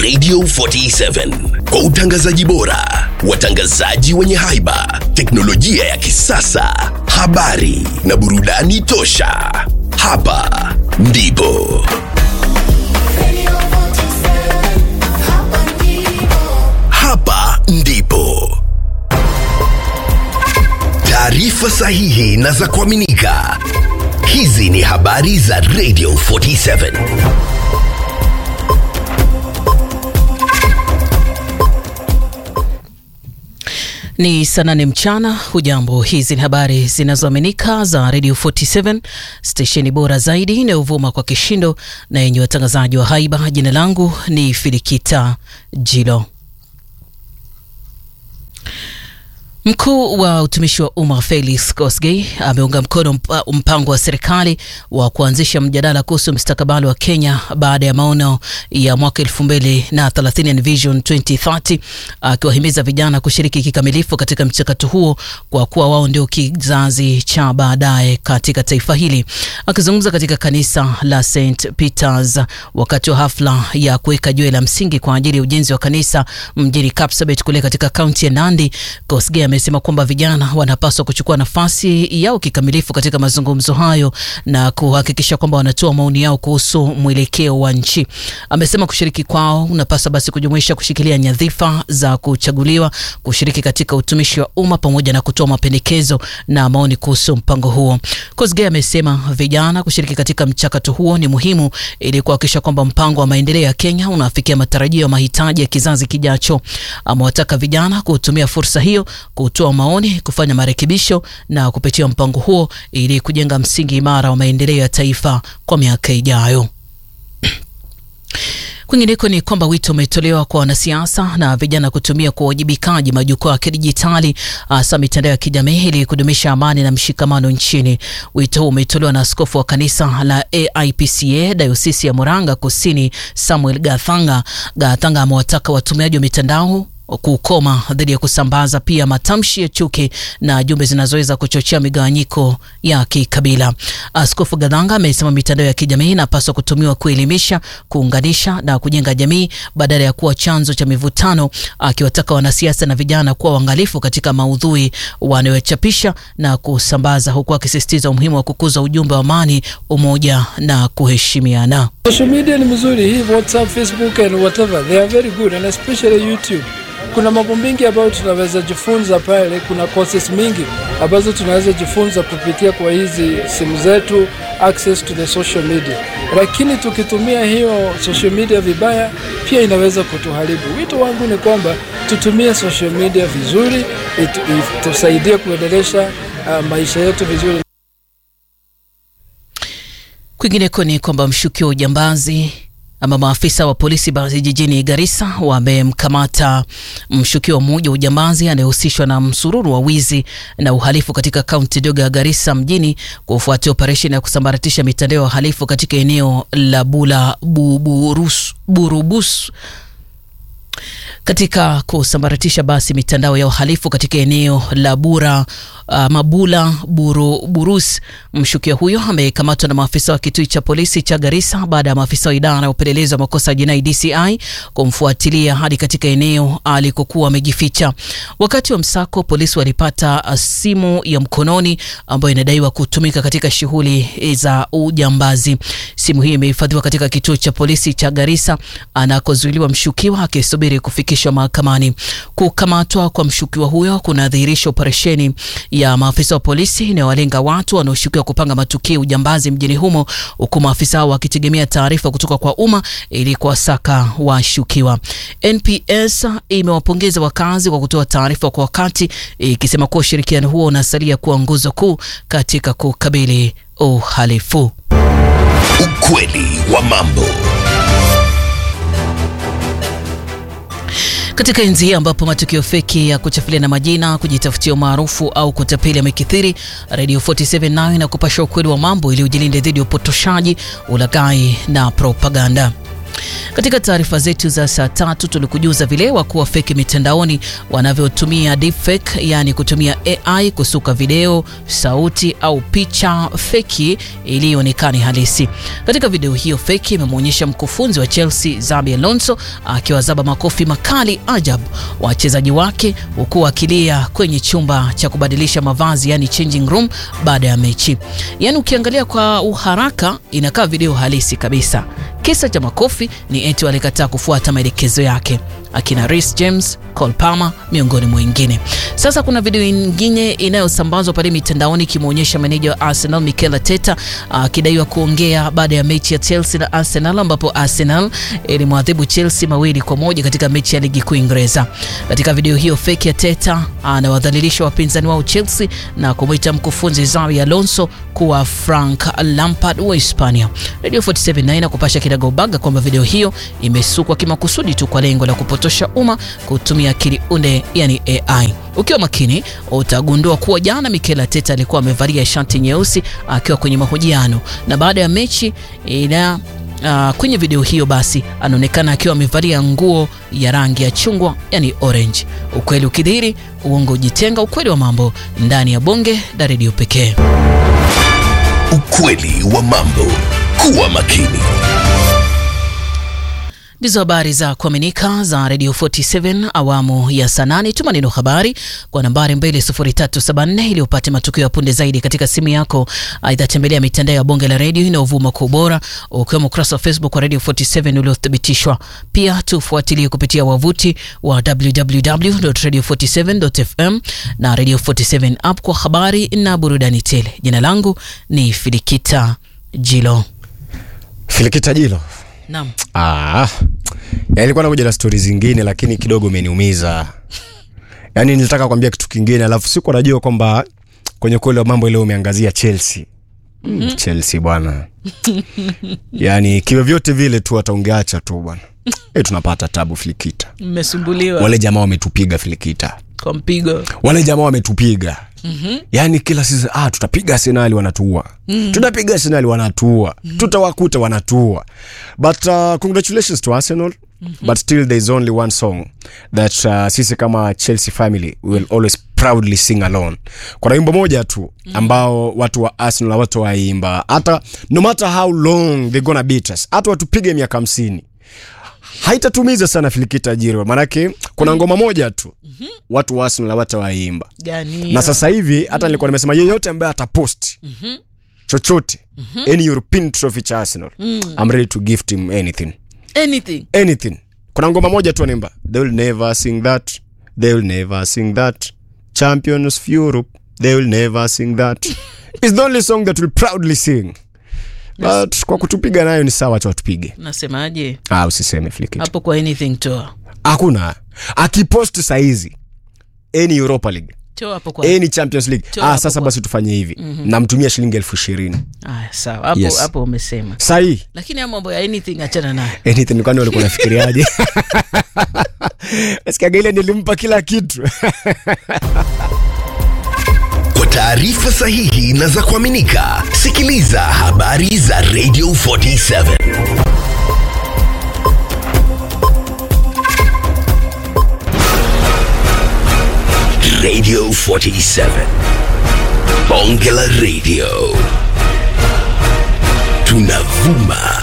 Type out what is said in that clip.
Radio 47 kwa utangazaji bora, watangazaji wenye haiba, teknolojia ya kisasa, habari na burudani tosha. Hapa ndipo Radio 47, hapa ndipo. hapa ndipo taarifa sahihi na za kuaminika. Hizi ni habari za Radio 47. Ni saa nane mchana. Hujambo, hizi ni habari zinazoaminika za Radio 47 stesheni bora zaidi inayovuma kwa kishindo na yenye watangazaji wa haiba. Jina langu ni Filikita Jilo. Mkuu wa utumishi wa umma Felix Kosgei ameunga mkono mpa- mpango wa serikali wa kuanzisha mjadala kuhusu mustakabali wa Kenya baada ya maono ya mwaka elfu mbili na thelathini and Vision 2030 akiwahimiza vijana kushiriki kikamilifu katika mchakato huo kwa kuwa wao ndio kizazi cha baadaye katika taifa hili. Akizungumza katika kanisa la St Peters wakati wa hafla ya kuweka jiwe la msingi kwa ajili ya ujenzi wa kanisa mjini Kapsabet kule katika kaunti ya Nandi, Kosgei amesema kwamba vijana wanapaswa kuchukua nafasi yao kikamilifu katika mazungumzo hayo na kuhakikisha kwamba wanatoa maoni yao kuhusu mwelekeo wa nchi. Amesema kushiriki kwao unapaswa basi kujumuisha kushikilia nyadhifa za kuchaguliwa, kushiriki katika utumishi wa umma pamoja na kutoa mapendekezo na maoni kuhusu mpango huo. Kosgei amesema vijana kushiriki katika mchakato huo ni muhimu ili kuhakikisha kwamba mpango wa maendeleo ya Kenya unafikia matarajio ya mahitaji ya kizazi kijacho. Amewataka vijana kutumia fursa hiyo kutoa maoni, kufanya marekebisho na kupitia mpango huo ili kujenga msingi imara wa maendeleo ya taifa kwa miaka ijayo. Kwingineko ni kwamba wito umetolewa kwa wanasiasa na vijana kutumia kwa uwajibikaji majukwaa ya kidijitali hasa mitandao ya kijamii ili kudumisha amani na mshikamano nchini. Wito huu umetolewa na askofu wa kanisa la AIPCA dayosisi ya Murang'a Kusini, Samuel Gathanga. Gathanga amewataka watumiaji wa mitandao kukoma dhidi ya kusambaza pia matamshi ya chuki na jumbe zinazoweza kuchochea migawanyiko ya kikabila. Askofu Gadhanga amesema mitandao ya kijamii inapaswa kutumiwa kuelimisha, kuunganisha na kujenga jamii badala ya kuwa chanzo cha mivutano, akiwataka wanasiasa na vijana kuwa waangalifu katika maudhui wanayochapisha na kusambaza, huku akisisitiza umuhimu wa kukuza ujumbe wa amani, umoja na kuheshimiana. Social media ni mzuri, hii WhatsApp, Facebook and whatever, they are very good and especially YouTube. Kuna mambo mingi ambayo tunaweza jifunza pale, kuna courses mingi ambazo tunaweza jifunza kupitia kwa hizi simu zetu, access to the social media. Lakini tukitumia hiyo social media vibaya, pia inaweza kutuharibu. Wito wangu ni kwamba tutumie social media vizuri, itu- itusaidie kuendelesha uh, maisha yetu vizuri. Kwingineko ni kwamba mshukiwa wa ujambazi ama maafisa wa polisi basi jijini Garissa wamemkamata mshukiwa mmoja wa ujambazi anayehusishwa na msururu wa wizi na uhalifu katika kaunti ndogo ya Garissa mjini kufuatia operesheni ya kusambaratisha mitandao ya uhalifu katika eneo la Bula Buburus, Burubus katika kusambaratisha basi mitandao ya uhalifu katika eneo la Bura uh, Mabula Buru, Burus. Mshukiwa huyo amekamatwa na maafisa wa kituo cha polisi cha Garissa baada ya maafisa wa idara ya upelelezi wa makosa ya jinai DCI kumfuatilia hadi katika eneo alikokuwa amejificha. Wakati wa msako, polisi walipata uh, simu ya mkononi ambayo inadaiwa kutumika katika shughuli za ujambazi. Simu hii imehifadhiwa katika kituo cha polisi cha Garissa anakozuiliwa mshukiwa akisubiri kufikishwa mahakamani. Kukamatwa kwa mshukiwa huyo kunadhihirisha operesheni ya maafisa wa polisi inayowalenga watu wanaoshukiwa kupanga matukio ya ujambazi mjini humo, huku maafisa hao wakitegemea taarifa kutoka kwa umma ili kuwasaka washukiwa. NPS imewapongeza wakazi kwa kutoa taarifa kwa wakati, ikisema kuwa ushirikiano huo unasalia kuwa nguzo kuu katika kukabili uhalifu. Ukweli wa mambo. Katika enzi hii ambapo matukio feki ya kuchafuliana majina, kujitafutia umaarufu au kutapeli yamekithiri, Radio 47 nayo inakupasha ukweli wa mambo ili ujilinde dhidi ya upotoshaji, ulaghai na propaganda. Katika taarifa zetu za saa tatu tulikujuza vile wakuu wa feki mitandaoni wanavyotumia deepfake, yaani kutumia AI kusuka video, sauti au picha feki ili ionekane halisi. Katika video hiyo feki imemwonyesha mkufunzi wa Chelsea Xabi Alonso akiwazaba makofi makali ajabu wachezaji wake huku akilia kwenye chumba cha kubadilisha mavazi yani changing room baada ya mechi. Yaani ukiangalia kwa uharaka inakaa video halisi kabisa. Kisa cha makofi ni eti walikataa kufuata maelekezo yake akina Reece James, Cole Palmer miongoni mwa wengine. Sasa kuna video nyingine inayosambazwa pale mitandaoni ikimwonyesha meneja wa Arsenal Mikel Arteta akidaiwa kuongea baada ya mechi ya Chelsea na Arsenal ambapo Arsenal ilimwadhibu Chelsea mawili kwa moja katika mechi ya ligi kuu Uingereza. Katika video hiyo fake Arteta anawadhalilisha wapinzani wao Chelsea na kumwita mkufunzi Xabi Alonso kuwa Frank Lampard wa Hispania. Radio 47 naye kupasha kinagaubaga kwamba video hiyo imesukwa kimakusudi tu kwa lengo la kupotosha umma kutumia akili unde yani AI. Ukiwa makini utagundua kuwa jana Mikel Arteta alikuwa amevalia shati nyeusi akiwa kwenye mahojiano na baada ya mechi ila Uh, kwenye video hiyo basi anaonekana akiwa amevalia nguo ya rangi ya chungwa yani orange. Ukweli ukidhiri, uongo ujitenga. Ukweli wa mambo ndani ya bonge la redio pekee. Ukweli wa mambo. Kuwa makini. Ndizo habari za kuaminika za Radio 47 awamu ya saa nane. Tuma neno habari kwa nambari 20374 ili upate matukio ya punde zaidi katika simu yako. Aidha, tembelea mitandao ya bonge la redio inayovuma kwa ubora ukiwemo ukurasa wa Facebook wa Radio 47 uliothibitishwa. Pia tufuatilie kupitia wavuti wa www.radio47.fm na Radio 47 app kwa habari na burudani tele. Jina langu ni Filikita Jilo. Filikita Jilo. Naam. Ah, ya nilikuwa nakuja na stori zingine lakini kidogo imeniumiza. Yaani nilitaka kuambia kitu kingine alafu sikuwa najua kwamba kwenye kweli wa mambo leo umeangazia Chelsea. Mm, Chelsea bwana. Yaani kiwe vyote vile tu ataungeacha tu bwana. Eh, tunapata tabu Filikita. Mmesumbuliwa Wale jamaa wametupiga Filikita. kwa mpigo. Wale jamaa wametupiga. Mm-hmm. Yaani kila sisi ah, tutapiga Arsenal wanatuua. Mm. Tutapiga Arsenal wanatuua. Mm. Tutawakuta wanatuua. But uh, congratulations to Arsenal. Mm-hmm. But still there is only one song that uh, sisi kama Chelsea family will always proudly sing alone. Kuna wimbo moja tu ambao watu wa Arsenal watu waimba hata no matter how long they gonna beat us. Hata watupige miaka hamsini haitatumiza sana Filikita Jiro, manake kuna ngoma moja tu watu wa Arsenal watawaimba Gani? na sasa hivi hata nilikuwa nimesema yeyote ambaye atapost chochote any European trophy cha Arsenal I'm ready to gift him anything anything. anything. Kuna ngoma moja tu anaimba they will never sing that they will never sing that champions of Europe they will never sing that it's the only song that will proudly sing but kwa kutupiga nayo ni sawa tu watupige Nasemaje ah usiseme Filikita hapo kwa anything toa. hakuna akipost saizi any Europa League Toa hapo kwa. any Champions League Toa ah, hapo sasa kwa- basi tufanye hivi namtumia shilingi elfu ishirini Aya, sawa. Hapo Yes. hapo umesema. sahii Lakini ya mambo ya anything achana nayo. anything kwani walikuwa nafikiriaje nasikiaga ile nilimpa kila kitu Kwa taarifa sahihi na za kuaminika, sikiliza habari za Radio 47. Radio 47. Bonge la Radio. Tunavuma